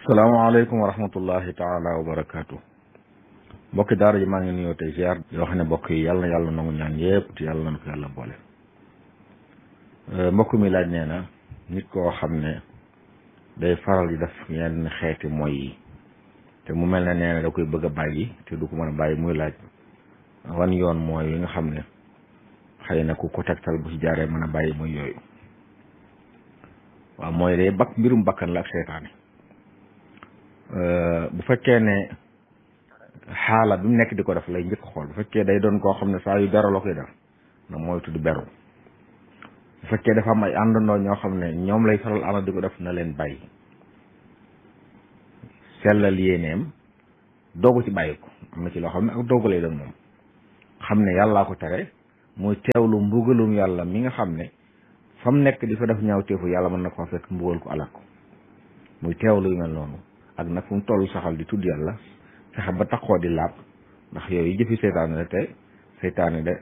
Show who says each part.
Speaker 1: salaamaaleykum wa rahmatullahi taala wa barakaatu mbokki daara ji maa ngi nuyoo tey ziar yoo xam ne mbokk yi yàlla na yàlla nangu ñaan yëpp te yàlla na ko yàlla boole mbokk mi laaj nee na nit koo xam ne day faral di def yenn xeeti mooy yi te mu mel ne nee na da koy bëgg a bàyyi te du ko mën a bàyyi muy laaj wan yoon mooy yi nga xam ne xëy na ku ko tegtal bu ci jaaree mën a bàyyi muy yooyu waaw mooy day bakk mbirum bakkan la ak seytaane bu fekkee ne xaala bi mu nekk di ko def lay njëkk xool bu fekkee day doon koo xam ne saa yu dara la koy def na mooy tudd beru bu fekkee dafa am ay àndandoo ñoo xam ne ñoom lay faral ànd di ko def na leen bàyyi sellal yéeneem doogu ci bàyyi ko am na ci loo xam ne ak doogu lay doon moom xam ne yàllaa ko tere muy teewlu mbugalum yàlla mi nga xam ne fa mu nekk di fa def ñaaw teefu yàlla mën na koo fekk mbugal ko alak ko muy teewlu yu mel noonu ak nag fu mu toll saxal di tudd yàlla fexe ba taxoo di laab ndax yooyu jëfi seytaane la te seytaane de